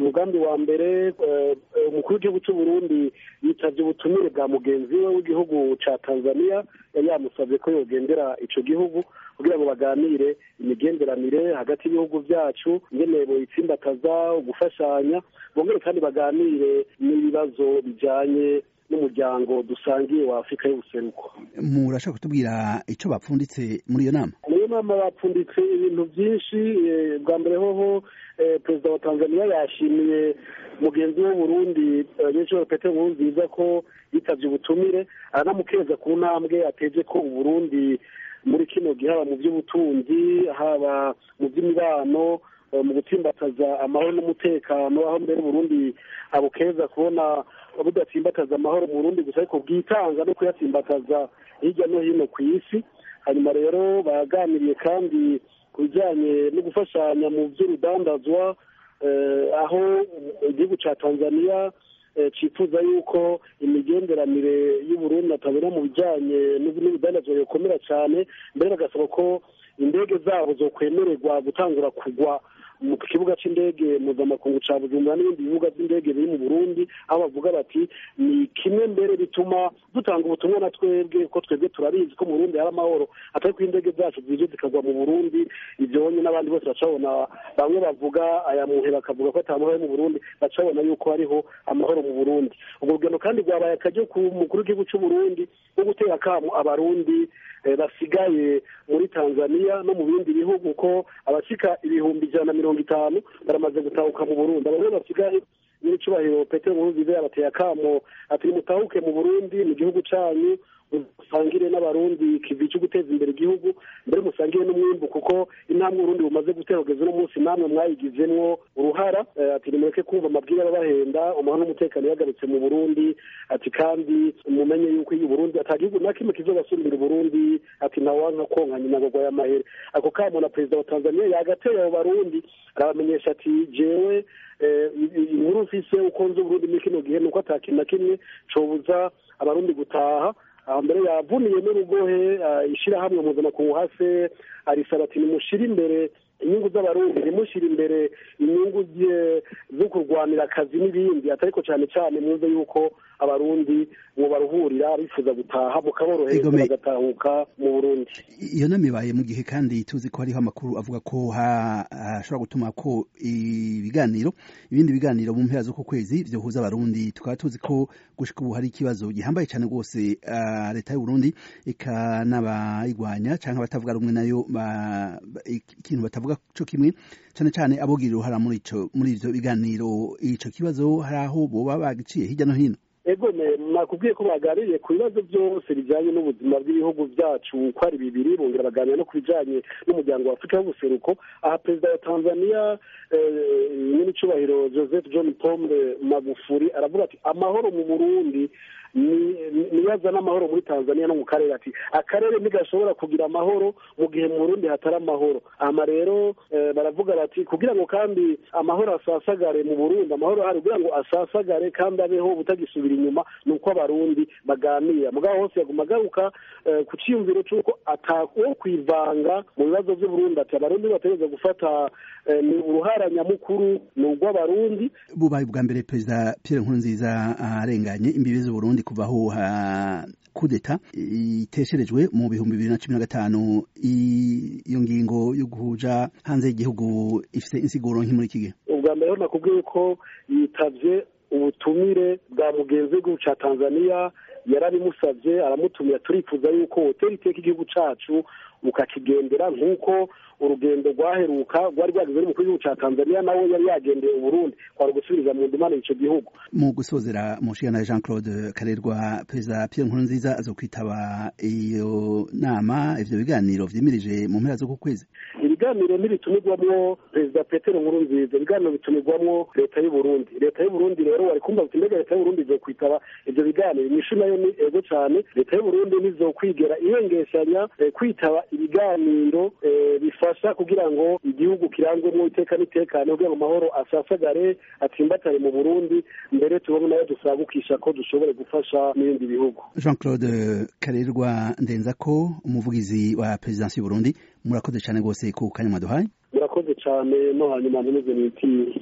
umugambi wa mbere umukuru w'igihugu cy'u Burundi yitabye ubutumire bwa mugenzi we w'igihugu ca Tanzania yari yamusabye ko yogendera ico gihugu kugira ngo baganire imigenderanire hagati y'ibihugu vyacu ingene boyitsimbataza ugufashanya bongere kandi baganire n'ibibazo bijanye n'umuryango dusangiye wa Afurika y'ubuseruko murashaka kutubwira ico bapfunditse muri iyo nama muri iyo nama bapfunditse ibintu byinshi bwa mbere hoho perezida wa tanzania yashimiye mugenzi we Burundi nyinshuro petero nkurunziza ko yitavye ubutumire aranamukeza ku ntambwe ateje ko uburundi muri kino gihe haba mu by'ubutunzi haba mu by'imibano mu gutsimbataza amahoro n'umutekano aho mbere Burundi abukeza kubona budatsimbataza amahoro mu Burundi gusa ariko bwitanga no kuyatsimbataza hirya no hino ku isi hanyuma rero baganiriye kandi ku bijyanye no gufashanya mu by'urudandazwa aho igihugu cya tanzania cyifuza yuko imigenderanire y'uburundi atabona mu bijyanye n'urudandazwa bikomera cyane mbere bagasaba ko indege zabo zo kwemererwa gutangura kugwa mu kibuga cy'indege mpuzamakungu cya bujumbura n'ibindi bibuga by'indege biri mu burundi aho bavuga bati ni kimwe mbere bituma dutanga ubutumwa na twebwe ko twebwe turabizi ko mu burundi hari amahoro atari ko indege zacu zije zikagwa mu burundi ibyonye n'abandi bose bacabona bamwe bavuga aya muhe bakavuga ko ata mahoro mu burundi bacabona yuko hariho amahoro mu burundi ubwo rugendo kandi rwabaye akaryo ku mukuru w'igihugu cy'u burundi wo gutera akamu abarundi basigaye muri tanzania no mu bindi bihugu ko abashika ibihumbi ijana na mirongo itanu baramaze gutahuka mu burundi abo rero basigaye nyir'icyubahiro petero nkurunziza yabateye akamo ati nimutahuke mu burundi mu gihugu cyanyu musangire n'abarundi kivi cyo guteza imbere igihugu mbere musangire n'umwimbu kuko intambwe urundi bumaze guterogeza uno munsi namwe mwayigizemwo uruhara ati nimureke kumva amabwire ababahenda amahoro n'umutekano yagarutse mu burundi ati kandi mumenye yuko iyo uburundi ata gihugu na kimwe kizobasubirira uburundi ati ntawanka konka nyina ngo y'amahere ako kamo na perezida wa tanzania yagateye abo barundi arabamenyesha ati jewe inkuru mfise uko nzi uburundi muri kino gihe nuko ata kintu na kimwe cobuza abarundi gutaha mbere yavuniye n'urugohe ishyirahamwe mpuzamakungu hase arisaba ati nimushire imbere inyungu z'abarundi ntimushyire imbere inyungu zo kurwanira akazi n'ibindi atariko cyane cyane mwumve yuko abarundi ngo baruhurira bifuza gutaha mukaborohereza bagatahuka mu burundi iyo nama ibaye mu gihe kandi tuzi ko hariho amakuru avuga ko hashobora gutuma ko ibiganiro ibindi biganiro mu mpera z'uku kwezi byohuza abarundi tukaba tuzi ko gushika ubu hari ikibazo gihambaye cyane rwose leta y'uburundi ikanabayirwanya cyangwa abatavuga rumwe nayo ikintu batavuga co kimwe cyane cyane abogira uruhara muri ico muri ivyo biganiro ico kibazo hari aho boba bagiciye hirya no hino ego nakubwiye ko baganiriye ku bibazo byose bijyanye n'ubuzima bw'ibihugu byacu uko ari bibiri bongera baganira no ku bijyanye n'umuryango wa afurika y'ubuseruko aha perezida wa tanzania nyir'icyubahiro joseph john pombe magufuri aravuga ati amahoro mu burundi niyaza n'amahoro muri tanzania no mu karere ati akarere ntigashobora kugira amahoro mu gihe mu burundi hatari amahoro ama rero baravuga bati kugira ngo kandi amahoro asasagare mu burundi amahoro ahari kugira ngo asasagare kandi abeho butagisubira inyuma ni uko abarundi baganira mugabo hose yaguma agaruka ku cyiyumviro cy'uko atawo kwivanga mu bibazo by'uburundi ati abarundi bategereza gufata ni uruhara nyamukuru ni urw'abarundi bubaye ubwa mbere perezida pierre nkurunziza arenganye imbibi z'uburundi kuvaho ha kudeta itesherejwe mu bihumbi bibiri na cumi na gatanu iyo ngingo yo guhuja hanze y'igihugu ifite insiguro nk'i muri iki gihe ubwa mbere nakubwiye ko yitabye ubutumire bwa mugenzi w'igihugu cya tanzania yarabimusabye aramutumira turifuza yuko hoteli iteka igihugu cyacu ukakigendera nk'uko urugendo rwaheruka rwari rwageze n'umukuru w'igihugu cya tanzania nawe yari yagendeye uburundi kwari gusubiriza mu ndimane icyo gihugu mu gusozera mushigana jean claude karerwa perezida pierre nkurunziza azo kwitaba iyo nama ivyo biganiro vyimirije mu mpera z'uku kwezi ibiganiro ntibitumirwamwo perezida petero nkurunziza ibiganiro bitumirwamwo leta y'uburundi leta y'uburundi rero wari kumva uti mbega leta y'uburundi izokwitaba ivyo biganiro inyishu nayo ni ego cane leta y'uburundi ntizokwigera ihengeshanya kwitaba ibiganiro bifasha kugira ngo igihugu kirangwemo iteka n'itekano kugira ngo amahoro asasagare atsimbatare mu burundi mbere tubone nayo dusagukisha ko dushobore gufasha n'ibindi bihugu jean claude karerwa ndenza ko umuvugizi wa perezidansi y'uburundi murakoze cyane rwose ku kanya mwaduhaye murakoze cyane no hanyuma ntimeze n'iti